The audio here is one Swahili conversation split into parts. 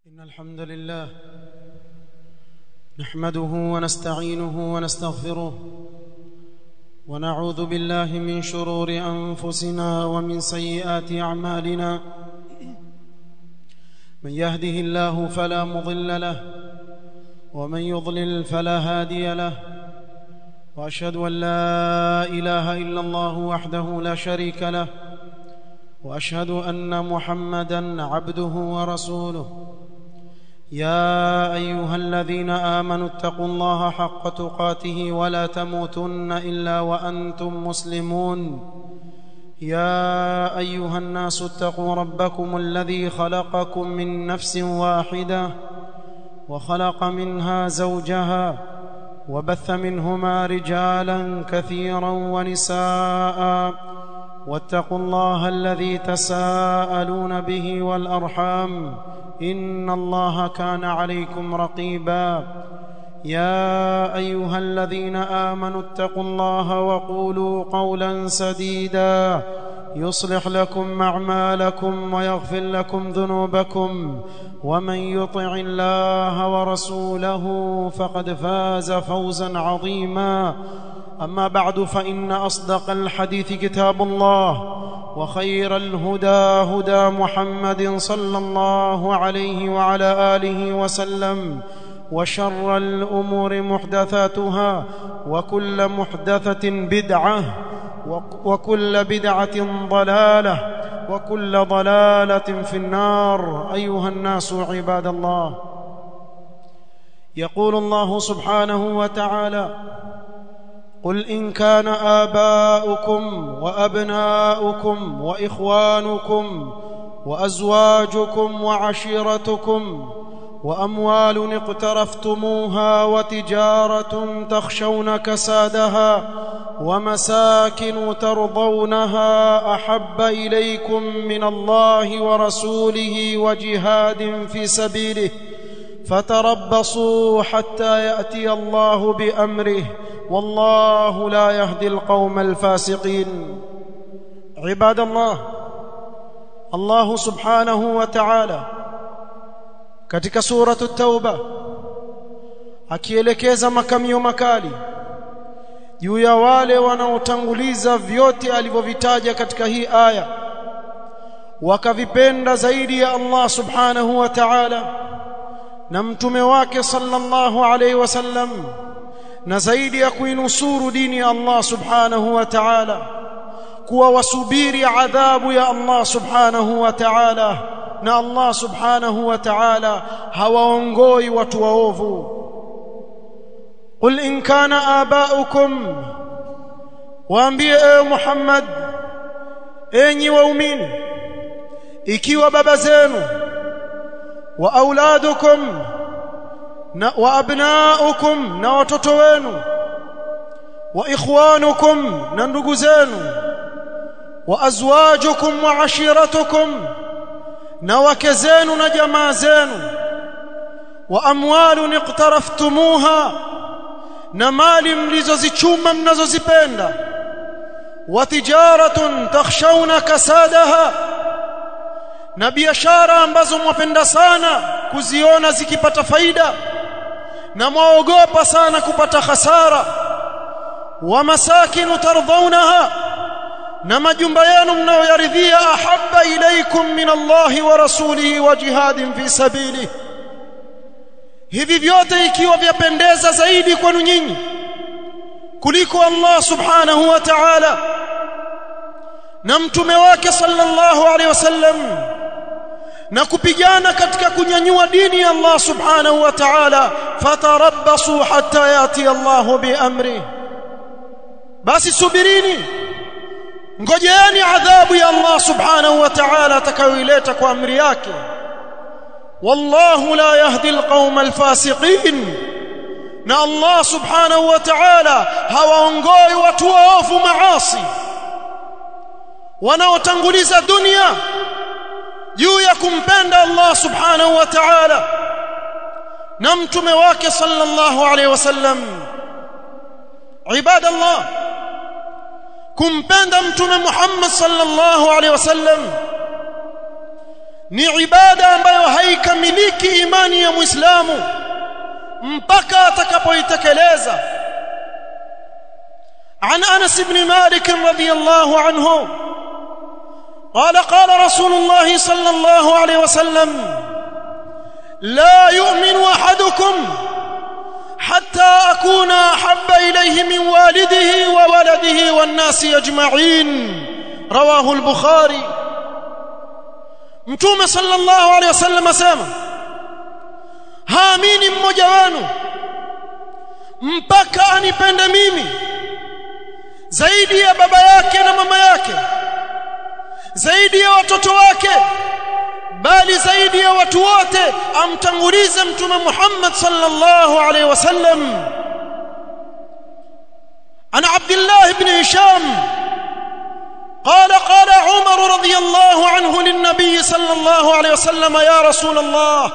إن الحمد لله نحمده ونستعينه ونستغفره ونعوذ بالله من شرور أنفسنا ومن سيئات أعمالنا من يهده الله فلا مضل له ومن يضلل فلا هادي له وأشهد أن لا إله إلا الله وحده لا شريك له واشهد ان محمدا عبده ورسوله يا ايها الذين امنوا اتقوا الله حق تقاته ولا تموتن الا وانتم مسلمون يا ايها الناس اتقوا ربكم الذي خلقكم من نفس واحده وخلق منها زوجها وبث منهما رجالا كثيرا ونساء واتقوا الله الذي تساءلون به والارحام ان الله كان عليكم رقيبا يا ايها الذين امنوا اتقوا الله وقولوا قولا سديدا يصلح لكم اعمالكم ويغفر لكم ذنوبكم ومن يطع الله ورسوله فقد فاز فوزا عظيما اما بعد فان اصدق الحديث كتاب الله وخير الهدى هدى محمد صلى الله عليه وعلى اله وسلم وشر الامور محدثاتها وكل محدثه بدعه وكل بدعه ضلاله وكل ضلاله في النار ايها الناس عباد الله يقول الله سبحانه وتعالى قل ان كان اباؤكم وابناؤكم واخوانكم وازواجكم وعشيرتكم واموال اقترفتموها وتجاره تخشون كسادها ومساكن ترضونها احب اليكم من الله ورسوله وجهاد في سبيله فتربصوا حتى ياتي الله بامره والله لا يهدي القوم الفاسقين عباد الله الله سبحانه وتعالى katika suratu tauba akielekeza makamio makali juu ya wale wanaotanguliza vyote alivyovitaja katika hii aya wakavipenda zaidi ya Allah subhanahu wa ta'ala na mtume wake sallallahu alayhi wasallam na zaidi ya kuinusuru dini ya Allah subhanahu wa ta'ala kuwa wasubiri adhabu ya Allah subhanahu wa ta'ala na Allah subhanahu wa ta'ala hawaongoi watu waovu qul in kana abaukum waambie ewe Muhammad enyi waumini ikiwa baba zenu wa auladukum na wa abnaukum na watoto wenu wa ikhwanukum na ndugu zenu wa azwajukum wa ashiratukum na wake zenu na jamaa zenu wa amwalun iqtaraftumuha na mali mlizozichuma mnazozipenda wa tijaratun takhshawna kasadaha na biashara ambazo mwapenda sana kuziona zikipata faida na mwaogopa sana kupata hasara wa masakinu tardhaunaha na majumba yenu mnayoyaridhia ahabba ilaikum min Allahi wa rasulihi wa jihadin fi sabili hivi vyote ikiwa vyapendeza zaidi kwenu nyinyi kuliko Allah subhanahu wa ta'ala na mtume wake sallallahu alaihi wasallam na kupigana katika kunyanyua dini ya Allah subhanahu wa ta'ala fatarabbasu hatta yati Allah biamri basi subirini ngojeeni adhabu ya Allah subhanahu wa ta'ala atakayoileta kwa amri yake wallahu la yahdi alqauma alfasiqin na Allah subhanahu wa ta'ala hawaongoi watu waovu maasi wanaotanguliza dunia juu ya kumpenda Allah subhanahu wa ta'ala na mtume wake sallallahu alayhi wasallam ibadallah kumpenda mtume Muhammad sallallahu alayhi wasallam ni ibada ambayo haikamiliki imani ya Muislamu mpaka atakapoitekeleza عن انس بن مالك رضي الله عنه قال قال رسول الله صلى الله عليه وسلم لا يؤمن احدكم حتى اكون احب اليه من والده وولده والناس اجمعين رواه البخاري متوم صلى الله عليه وسلم اسمع haamini mmoja wenu mpaka anipende mimi zaidi ya baba yake na mama yake zaidi ya watoto wake bali zaidi ya watu wote amtangulize mtume Muhammad sallallahu alaihi wasallam ana Abdullah ibn Hisham قال قال عمر رضي الله عنه للنبي صلى الله عليه وسلم يا رسول الله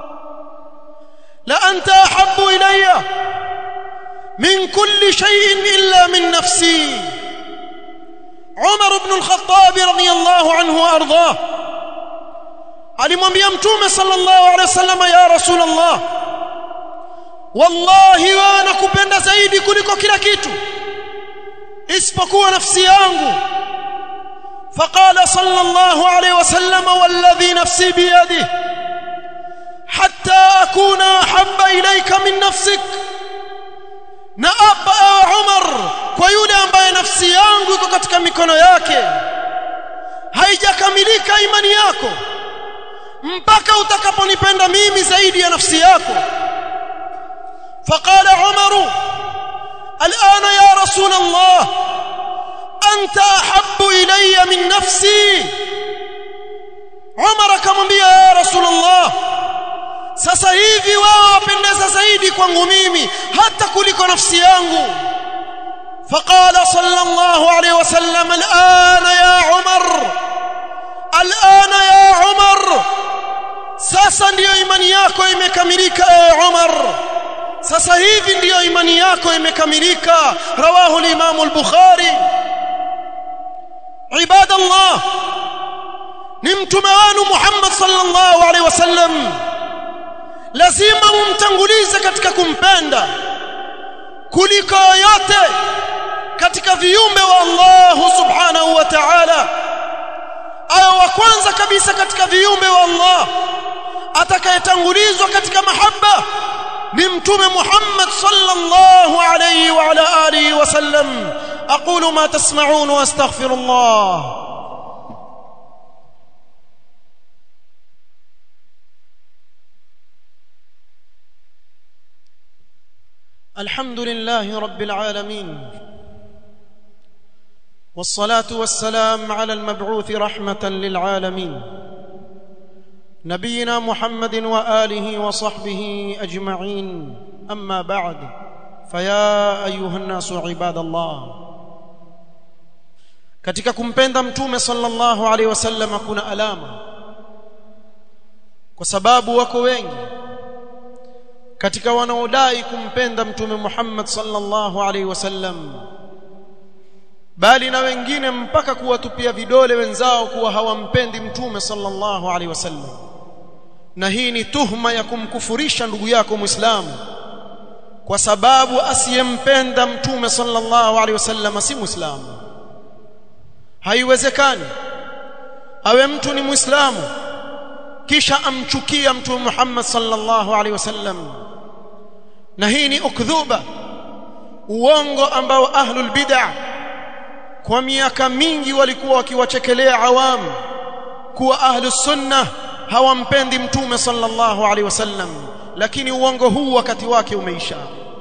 لأنت أحب إلي من كل شيء إلا من نفسي عمر بن الخطاب رضي الله عنه وأرضاه alimwambia mtume sallallahu alaihi wasallam ya rasulullah wallahi wa nakupenda zaidi kuliko kila kitu isipokuwa nafsi yangu فقال صلى الله عليه وسلم والذي نفسي بيده حتى أكون أحب إليك من نفسك naapa ewe Umar kwa yule ambaye nafsi yangu iko katika mikono yake haijakamilika imani yako mpaka utakaponipenda mimi zaidi ya nafsi yako فقال عمر الآن يا رسول الله أنت أحب إلي من نفسي عمر akamwambia ya رسول الله sasa hivi wao wapendeza zaidi kwangu mimi hata kuliko nafsi yangu فقال صلى الله عليه وسلم الآن يا عمر الآن يا عمر sasa ndiyo imani yako imekamilika ewe Umar sasa hivi ndiyo imani yako imekamilika rawahu al-Imam al-Bukhari ibadallah ni mtume wenu Muhammad sallallahu alaihi wasallam lazima mumtangulize katika kumpenda kuliko yote katika viumbe wa Allah subhanahu wa ta'ala aya wa kwanza kabisa katika viumbe wa Allah atakayetangulizwa katika mahaba ni mtume Muhammad sallallahu alayhi wa ala alihi wasallam aqulu ma tasma'un wa astaghfirullah الحمد لله رب العالمين والصلاه والسلام على المبعوث رحمه للعالمين نبينا محمد واله وصحبه اجمعين اما بعد فيا ايها الناس عباد الله katika kumpenda mtume sallallahu alaihi wasallam kuna alama kwa sababu wako wengi katika wanaodai kumpenda mtume Muhammad sallallahu alaihi wasallam bali na wengine mpaka kuwatupia vidole wenzao kuwa hawampendi mtume sallallahu alaihi wasallam na hii ni tuhma ya kumkufurisha ndugu yako muislamu kwa sababu asiyempenda mtume sallallahu alaihi wasallam si muislamu haiwezekani awe mtu ni muislamu kisha amchukia mtume Muhammad sallallahu alaihi wasallam na hii ni ukdhuba uongo ambao ahlul bid'ah kwa miaka mingi walikuwa wakiwachekelea awamu kuwa ahlus sunnah hawampendi mtume sallallahu alaihi wasallam lakini uongo huu wakati wake umeisha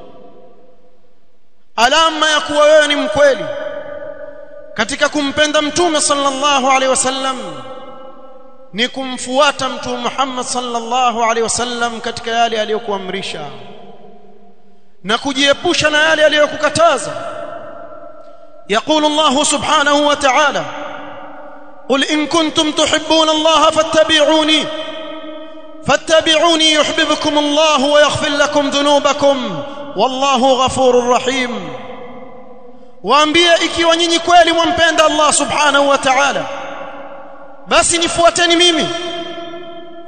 alama ya kuwa wewe ni mkweli katika kumpenda mtume sallallahu alaihi wasallam ni kumfuata mtume Muhammad sallallahu alaihi wasallam katika yale aliyokuamrisha na kujiepusha na yale aliyokukataza يقول الله سبحانه وتعالى قل إن كنتم تحبون الله فاتبعوني فاتبعوني يحببكم الله ويغفر لكم ذنوبكم والله غفور رحيم waambie ikiwa nyinyi kweli mwampenda Allah subhanahu wa ta'ala basi nifuateni mimi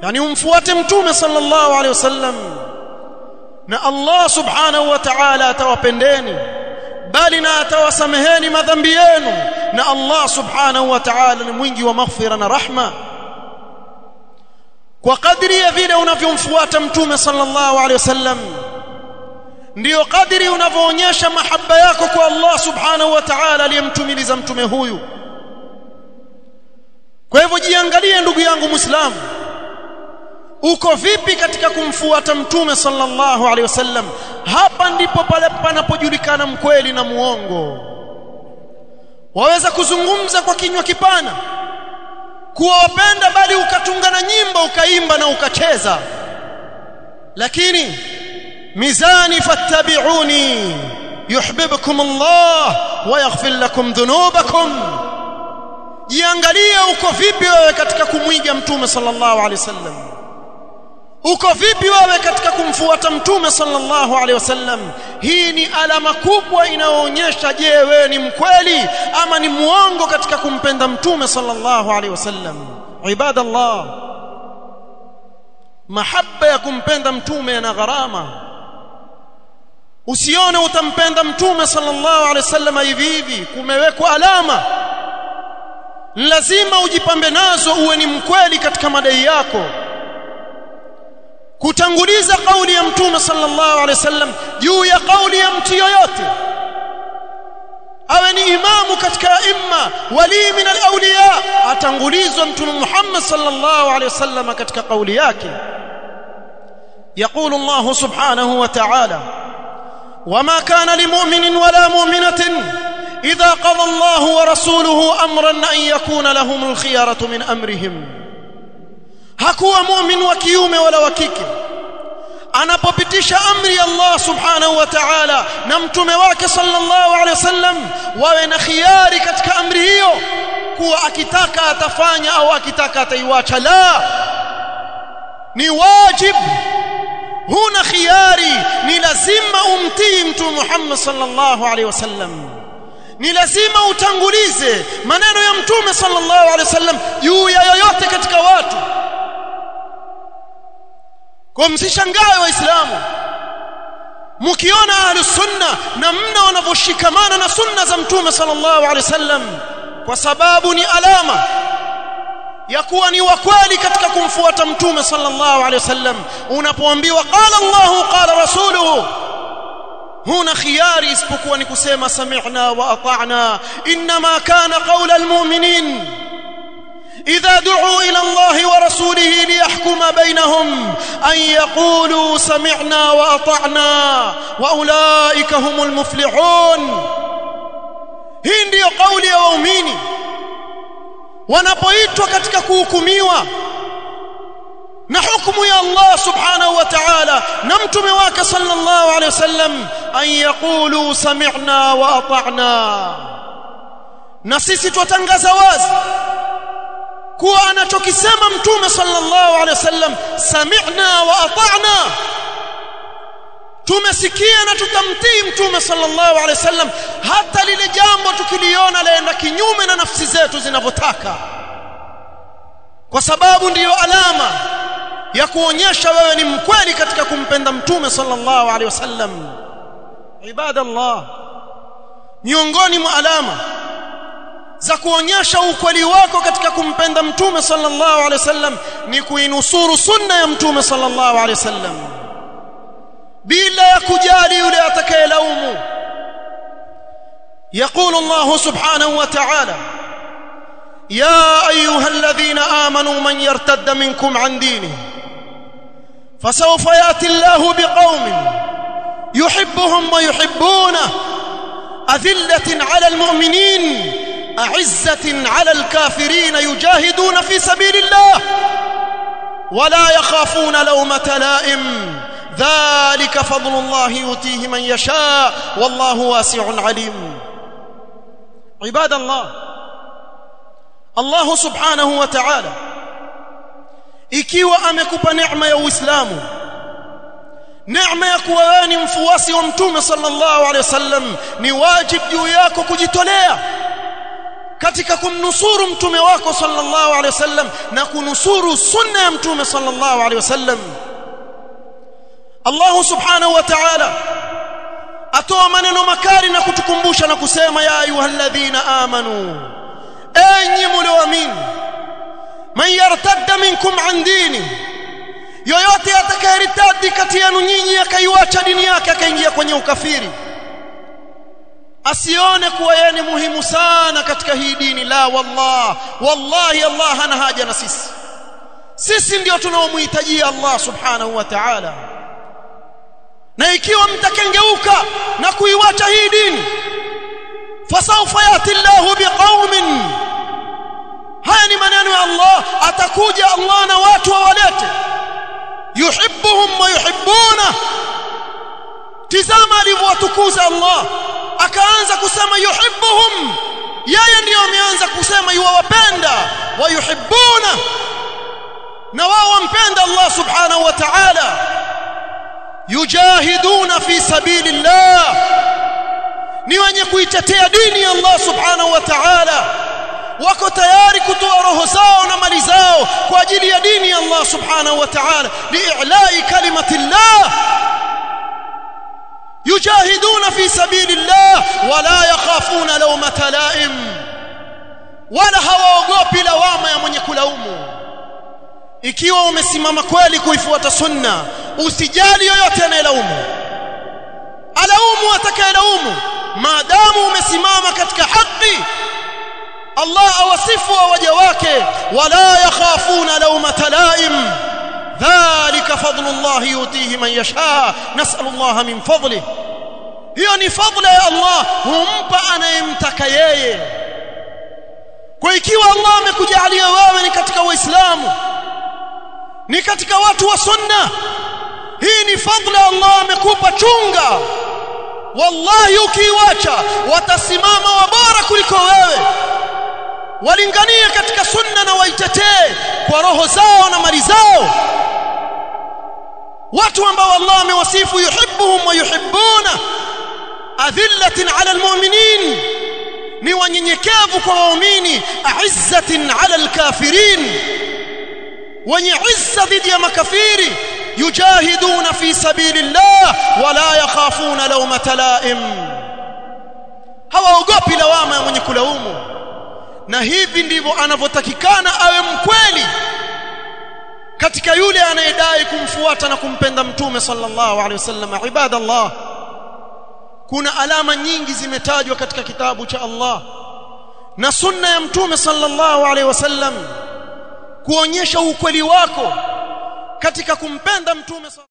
yani umfuate mtume sallallahu alaihi wasallam na Allah subhanahu wa ta'ala atawapendeni bali na atawasameheni madhambi yenu na Allah subhanahu wa ta'ala ni mwingi wa maghfira na rahma kwa kadri ya vile unavyomfuata mtume sallallahu alaihi wasallam ndiyo kadri unavyoonyesha mahaba yako kwa Allah subhanahu wa ta'ala aliyemtumiliza mtume huyu kwa hivyo jiangalie ndugu yangu muislamu uko vipi katika kumfuata mtume sallallahu alaihi wasallam hapa ndipo pale panapojulikana mkweli na muongo waweza kuzungumza kwa kinywa kipana kuwa wapenda bali ukatunga na nyimbo ukaimba na ukacheza lakini mizani fattabi'uni yuhibbukum Allah wa yaghfir lakum dhunubakum jiangalie uko vipi wewe katika kumwiga mtume sallallahu alaihi wasallam uko vipi wewe katika kumfuata mtume sallallahu alaihi wasallam hii ni alama kubwa inayoonyesha je wewe ni mkweli ama ni muongo katika kumpenda mtume sallallahu alaihi wasallam ibadallah mahaba ya kumpenda mtume yana gharama usione utampenda mtume sallallahu alaihi wasallam hivi hivi kumewekwa alama lazima ujipambe nazo uwe ni mkweli katika madai yako kutanguliza kauli ya mtume sallallahu alaihi wasallam juu ya kauli ya mtu yoyote awe ni imamu katika imma wali min alawliya atangulizwa mtume Muhammad sallallahu alaihi wasallam katika kauli yake يقول الله سبحانه وتعالى وما كان لمؤمن ولا مؤمنة إذا قضى الله ورسوله أمرا أن يكون لهم الخيارة من أمرهم hakuwa mu'min wa kiume wala wa kike anapopitisha amri Allah subhanahu wa ta'ala na mtume wake sallallahu alaihi wasallam wawe na khiari katika amri hiyo kuwa akitaka atafanya au akitaka ataiwacha la ni wajib huna khiari ni lazima umtii mtume Muhammad sallallahu alaihi wasallam ni lazima utangulize maneno ya mtume sallallahu alaihi wasallam juu ya yoyote katika watu kwa msishangae waislamu mkiona ahlus sunna na mna wanavyoshikamana na sunna za mtume sallallahu alaihi wasallam kwa sababu ni alama ya kuwa ni wakweli katika kumfuata mtume sallallahu alaihi wasallam unapoambiwa qala Allahu qala rasuluhu huna khiyari isipokuwa ni kusema sami'na wa ata'na inma kana qawla almu'minin إذا دعوا إلى الله ورسوله ليحكم بينهم أن يقولوا سمعنا وأطعنا وأولئك هم المفلحون hii ndiyo kauli ya waumini wanapoitwa katika kuhukumiwa na hukumu ya Allah subhanahu wa ta'ala na mtume wake sallallahu alayhi wasallam an yaqulu sami'na wa ata'na na sisi twatangaza wazi kuwa anachokisema mtume sallallahu alaihi wasallam sami'na wa ata'na tumesikia na tutamtii mtume sallallahu alaihi wasallam hata lile jambo tukiliona laenda kinyume na nafsi zetu zinavyotaka kwa sababu ndiyo alama ya kuonyesha wewe ni mkweli katika kumpenda mtume sallallahu alaihi wasallam ibadallah miongoni mwa alama za kuonyesha ukweli wako katika kumpenda mtume sallallahu alaihi wasallam ni kuinusuru sunna ya mtume sallallahu alaihi wasallam bila ya kujali yule atakayelaumu يقول الله سبحانه وتعالى يا ايها الذين امنوا من يرتد منكم عن دينه فسوف ياتي الله بقوم يحبهم ويحبونه اذله على المؤمنين أعزة على الكافرين يجاهدون في سبيل الله ولا يخافون لومة لائم ذلك فضل الله يؤتيه من يشاء والله واسع عليم عباد الله الله سبحانه وتعالى ikiwa amekupa neema ya Uislamu neema ya kuwa wewe ni mfuasi wa mtume sallallahu alaihi wasallam ni wajib juu yako kujitolea katika kumnusuru mtume wako sallallahu alaihi wasallam na kunusuru sunna ya mtume sallallahu alaihi wasallam Allah subhanahu wa ta'ala atoa maneno makali na kutukumbusha na kusema ya ayyuhalladhina amanu enyi mlioamini man yartadda minkum an dini yoyote atakayeritadi kati yenu nyinyi akaiacha dini yake akaingia kwenye ukafiri asione kuwa yeye ni muhimu sana katika hii dini la wallah wallahi Allah hana haja na sisi sisi ndio tunaomhitajia Allah subhanahu wa ta'ala na ikiwa mtakengeuka na kuiwacha hii dini fasawfa yati Allahu biqaumin haya ni maneno ya Allah atakuja Allah na watu wawalete yuhibbuhum wa yuhibbuna tizama alivyowatukuza Allah akaanza kusema yuhibbuhum yeye ndiyo ameanza kusema yuwapenda wa yuhibbuna na wao wampenda Allah subhanahu wa ta'ala yujahiduna fi sabilillah ni wenye kuitetea dini ya Allah subhanahu wa ta'ala wako tayari kutoa roho zao na mali zao kwa ajili ya dini ya Allah subhanahu wa ta'ala li'la'i kalimati Allah yujahiduna fi sabilillah wala yakhafuna lawmata la'im wala hawaogopi lawama ya mwenye kulaumu ikiwa umesimama kweli kuifuata sunna usijali yoyote anayelaumu alaumu atakayelaumu maadamu umesimama katika haki Allah awasifu waja wake wala yakhafuna lawmata laim dhalika fadlullah yutihi man yasha nas'alullah min fadlihi hiyo ni fadla ya Allah humpa anayemtaka yeye kwa ikiwa Allah amekujalia wewe ni katika waislamu ni katika watu wa sunna hii ni fadla Allah amekupa chunga wallahi ukiiwacha watasimama wabora kuliko wewe walinganie katika sunna na waitetee kwa roho zao na mali zao watu ambao Allah amewasifu yuhibbuhum wa yuhibbuna adhillatin ala almu'minin ni wanyenyekevu kwa waumini aizzatin ala alkafirin wenye izza dhidi ya makafiri yujahiduna fi sabilillah wala yakhafuna lawmata laim hawaogopi lawama ya mwenye kulaumu na hivi ndivyo anavyotakikana awe mkweli katika yule anayedai kumfuata na kumpenda mtume sallallahu alaihi wasallam ibadallah kuna alama nyingi zimetajwa katika kitabu cha Allah na sunna ya mtume sallallahu alaihi wasallam kuonyesha ukweli wako katika kumpenda mtume